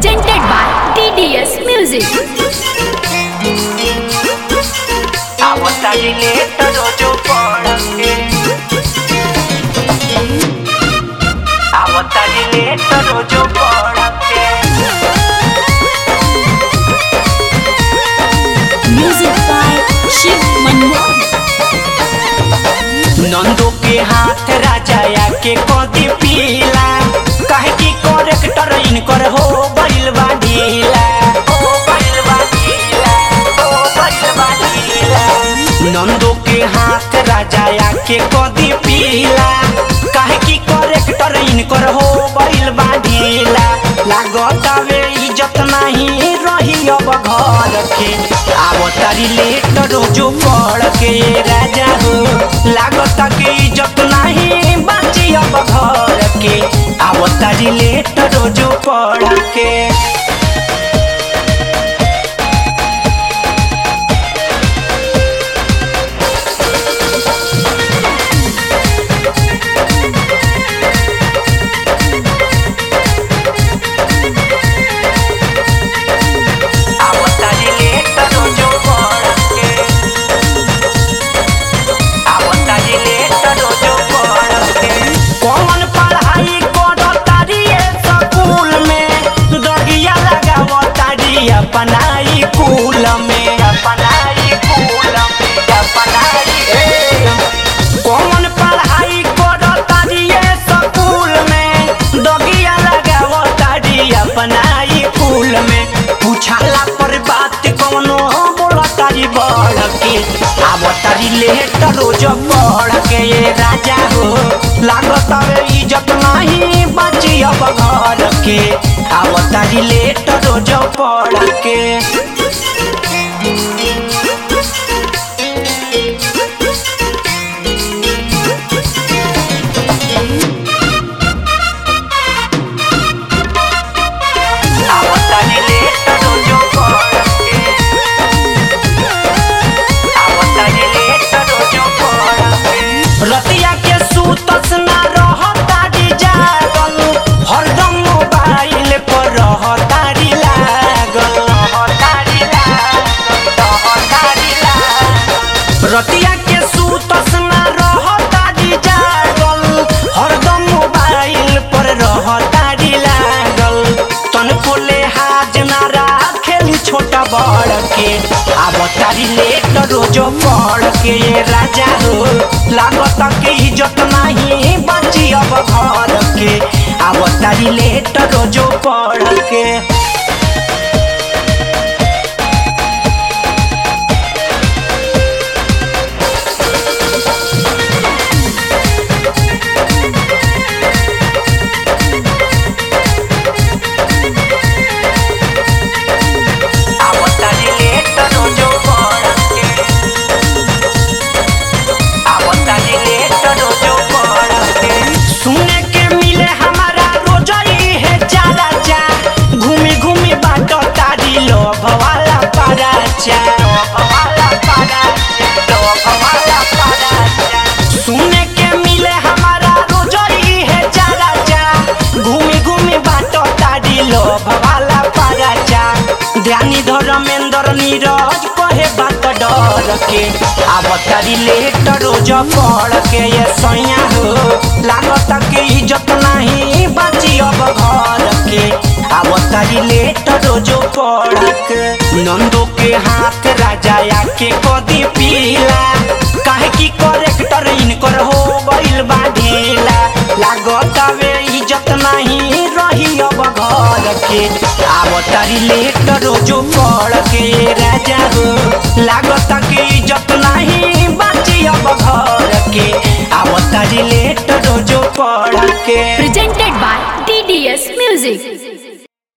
presented by TDS Music. आवतारी लेट रोजो पड़के आवतारी लेट रोजो पड़के Music by Shiv Manmohan. नंदो के हाथ राजाया के कदी पीला काहे की करेक्टर इनकर हो गइल बा ढीला हो गइल बा ढीला हो गइल बा ढीला नंदो के हाथ राजाया के कदी पीला काहे की करेक्टर इनकर हो गइल बा ढीला लागत वे इज्जत नहीं रही अब घर के आवतारी लेट रोजो पड़ के राजा हो लागत के इज्जत नहीं बाची अब घर के आवतारी लेट रोजो पड़ के आवतारी लेट रोजो पड़ के आवतारी लेट रोजो पड़ के कौन पढ़ाई करतारी स्कूल में दगिया लगावतारी अपनाई कुल में अपनाई कुल में अपनाई कौन पढ़ाई करतारी स्कूल में दगिया लगावतारी अपनाई कुल में पूछाला पर बात कौनो बोलतारी बढ़ के आवतारी लेट रोज पढ़ के ये राजा हो लागत रे इज्जत नहीं बची अब घर के आवतारी लेट रोज पढ़ के आवतारी लेट रोजो पड़ के आवतारी लेट रोजो पड़ के रतिया के सुतस ना रहतारी जागल हरदम मोबाइल पर रहतारी लागल रहतारी लागल रहतारी लागल रतिया के सुतस ना रहतारी जागल हरदम मोबाइल पर रहतारी लागल तन कोले हाज ना राखेली छोटा बड़ के आवतारी लेट रोजो पड़ के ये राजा हो लागत के इज्जत नहीं बची अब घर के आवतारी लेट रोजो पड़ के आवतारी लेट रोजो पड़ के आवतारी लेट रोजो पड़ के सुने के मिले हमारा रोजई है चारा चा घूमी घूमी बाटो तारी लोभ वाला पारा चा लोभ वाला पारा चा लोभ वाला पारा चा सुने के मिले हमारा रोजई है चारा चा घूमी घूमी बाटो तारी लोभ वाला पारा चा ध्यानी धर्मेंद्र नीरज कहे बात डर के आवतारी लेट रोज पड़ के ये सैया हो लागत के इज्जत नहीं बाची अब घर के आवतारी लेट रोजो पड़ के नंदो के हाथ राजाया के कदी पीला काहे की करेक्टर इनकर हो गइल बा ढीला लागत वे इज्जत नहीं रही अब घर के आवतारी लेट रोजो पड़ के राजा हो लागत के इज्जत नहीं बाची अब घर के आवतारी लेट रोजो पड़ के Presented by TDS Music.